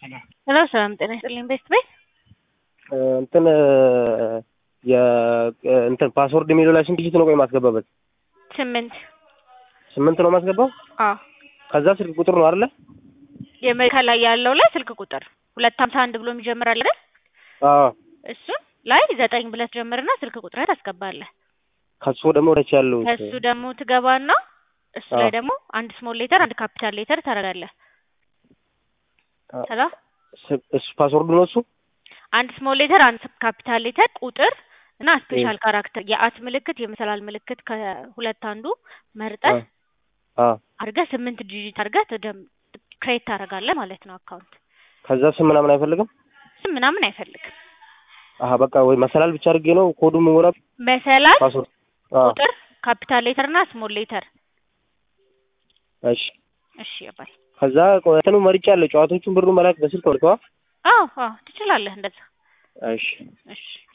ሄሎ ሰላም ጤና ይስጥልኝ ቤስት ቤት እንትን እንትን ፓስወርድ የሚለው ላይ ስንት ዲጂት ነው ቆይ ማስገባበት? ስምንት ስምንት ነው ማስገባው። አዎ ከዛ ስልክ ቁጥር ነው አይደለ? የመ- ከላይ ያለው ላይ ስልክ ቁጥር ሁለት ሀምሳ አንድ ብሎ የሚጀምር አለ አይደል? አዎ እሱን ላይ ዘጠኝ ብለህ ትጀምርና ስልክ ቁጥርህን ታስገባለህ። ከሱ ደግሞ ወደች ያለው ከሱ ደግሞ ትገባና እሱ ላይ አዎ። ደግሞ አንድ ስሞል ሌተር አንድ ካፒታል ሌተር ታደርጋለህ። ከዛ እሱ ፓስወርዱ ነው እሱ። አንድ ስሞል ሌተር አንድ ካፒታል ሌተር ቁጥር እና ስፔሻል ካራክተር የአት ምልክት የመሰላል ምልክት ከሁለት አንዱ መርጠህ አዎ አድርገህ ስምንት ዲጂት አድርገህ ትደም ክሬት ታደርጋለህ ማለት ነው አካውንት። ከዛ ስም ምናምን አይፈልግም። ስም ምናምን አይፈልግም። አሀ በቃ ወይ መሰላል ብቻ አድርጌ ነው ኮዱ መሞላ መሰላል ፓስወርድ። አዎ ቁጥር ካፒታል ሌተር እና ስሞል ሌተር። እሺ። እሺ ያባል። ከዛ እንትኑ መርጫ ያለ ጨዋታዎቹን ብሩ መላክ በስልክ ወርቀዋ። አዎ አዎ ትችላለህ እንደዛ። እሺ እሺ